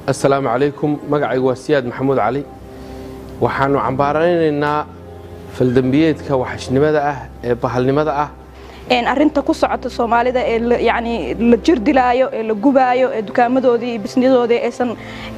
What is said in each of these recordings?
assalaamu calaykum magacaygu waa siyaad maxamuud cali waxaannu cambaaraynaynaa faldembiyeedka waxashnimada ah ee bahalnimada ah arrinta ku socota soomaalida ee yani la jir dilaayo ee la gubaayo ee dukaamadoodii iyo bisniyadoodii aysan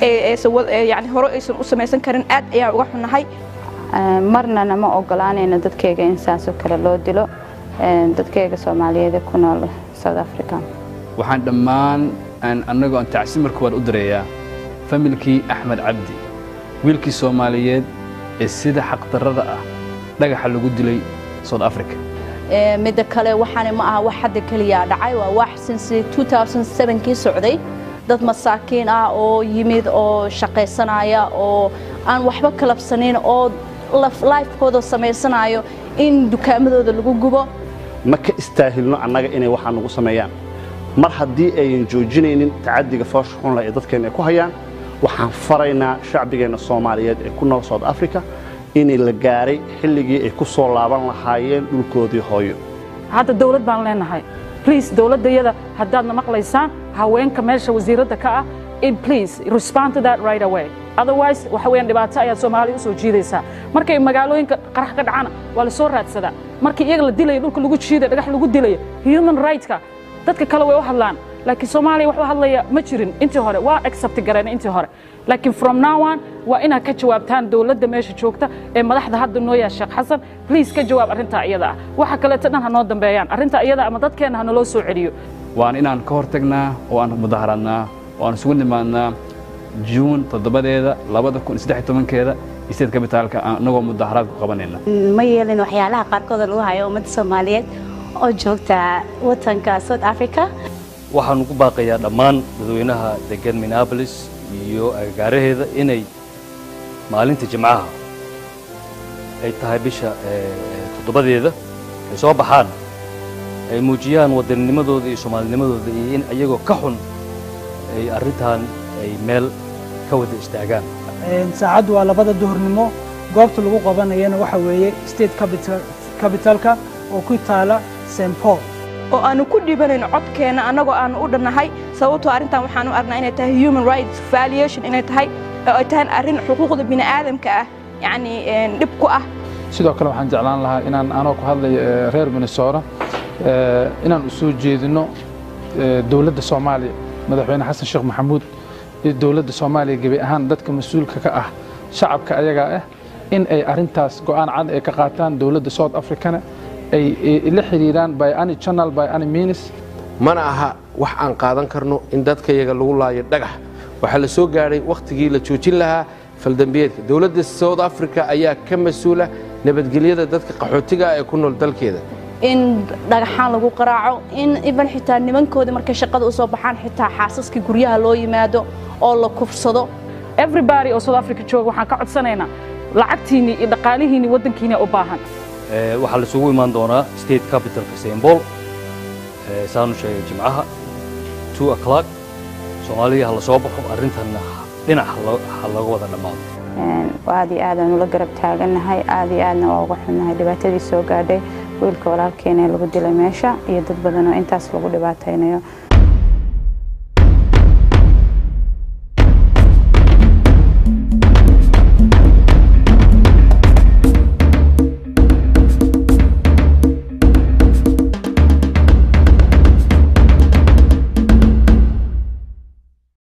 yani hore aysan u samaysan karin aad ayaan uga xunnahay marnana ma ogolaanayno dadkayga in saasoo kale loo dilo dadkayga soomaaliyeed ku nool south africa waxaan dhammaan annagoo aan tacsi marka waan u dareeyaa familkii axmed cabdi wiilkii soomaaliyeed ee sida xaqdarrada ah dhagaxa lagu dilay south africa midda kale waxaana ma aha wax hadda keliyaa dhacay waa wax since 2007kii socday dad masaakiin ah oo yimid oo shaqaysanaya oo aan waxba kalabsanin oo lifekooda samaysanayo in dukaamadooda lagu gubo ma ka istaahilno annaga inay waxaa nagu sameeyaan mar haddii ayan joojinaynin tacaddiga foosha xunla ee dadkeenna ay ku hayaan waxaan faraynaa shacbigeenna soomaaliyeed ee ku nool south africa inay la gaaray xilligii ay ku soo laaban lahaayeen dhulkoodii hooyo hadda dawlad baan leenahay bliase dawladdayada haddaadna maqlaysaan haweenka meesha wasiiradda ka ah in please respond to that right away otherwise waxa weeyaan dhibaato ayaad soomaaliya u soo jiidaysaa markay magaalooyinka qarax ka dhacana waa la soo raadsadaa markii iyaga la dilaya dhulka lagu jiidaya dhagax lagu dilaya human rightska dadka kale way u hadlaan laakiin soomaaliya wax u hadlaya ma jirin intii hore waa accept gareen intii hore laakiin from now on waa inaad ka jawaabtaan dawladda meesha joogta ee madaxda hadda noo yaa sheekh xasan please ka jawaab arrintaa iyada ah waxa kaleeto dhan ha noo dambeeyaan arrintaa iyada ama dadkeenna ha naloo soo celiyo waan inaan ka hortagnaa oo aan mudaharaadnaa oo aan isugu nimaadnaa juun toddobadeeda labada kun iyo saddex tobankeeda state kabitaalka annagoo mudaharaad ku qabanayna ma yeelin waxyaalaha qaarkooda lagu hayo ummadda soomaaliyeed oo joogta watanka south africa waxaan ugu baaqayaa dhammaan dadweynaha degan minneabolis iyo agagaaraheeda inay maalinta jimcaha ay tahay bisha toddobadeeda ay soo baxaan ay muujiyaan wadanninimadooda iyo soomaalinimadooda iyo in iyagoo ka xun ay arrintan ay meel ka wada istaagaan saacaddu waa labada duhurnimo goobta lagu qabanayana waxa weeye state capitalka oo ku taala st paul oo aanu ku dhibanayn codkeenna annagoo aanu u dhannahay sababtoo arrintan waxaanu aragnaa inay tahay human rights valuation inay tahay oo ay tahay arrin xuquuqda bini'aadamka ah yacni dhib ku ah sidoo kale waxaan jeclaan lahaa inaan anoo ku hadlayo reer minnesota inaan u soo jeedino dowladda soomaaliya madaxweyne xasan sheekh maxamuud iyo dowladda soomaaliya gebi ahaan dadka mas-uulka ka ah shacabka ayagaa ah in ay arrintaas go'aan cad ay ka qaataan dowladda south africana ay la xidhiiraan by any channel by any means mana aha wax aan qaadan karno in dadka yaga lagu laayo dhagax waxaa la soo gaadhay wakhtigii la joojin lahaa faldambiyeedka dowladda south africa ayaa ka mas-uula nabadgelyada dadka qaxootiga ah ee ku nool dalkeeda in dhagaxaan lagu qaraaco in iban xitaa nimankoodii markay shaqada u soo baxaan xitaa xaasaskii guryaha loo yimaado oo la kufsado everybody oo south africa jooga waxaan ka codsanaynaa lacagtiinii iyo dhaqaalihiinii waddankiina u baahan waxaa la isugu imaan doonaa state capitalka sembol saanu sheegay jimcaha two o'clock soomaaliya ha la soo baxo arrintanna dhinac ha laga wada dhammaado aad iyo aadaan ula garab taagannahay aad iyo aadna waa uga xunnahay dhibaatadii soo gaadhay wiilka walaalkeena ee lagu dilay meesha iyo dad badan oo intaas lagu dhibaataynayo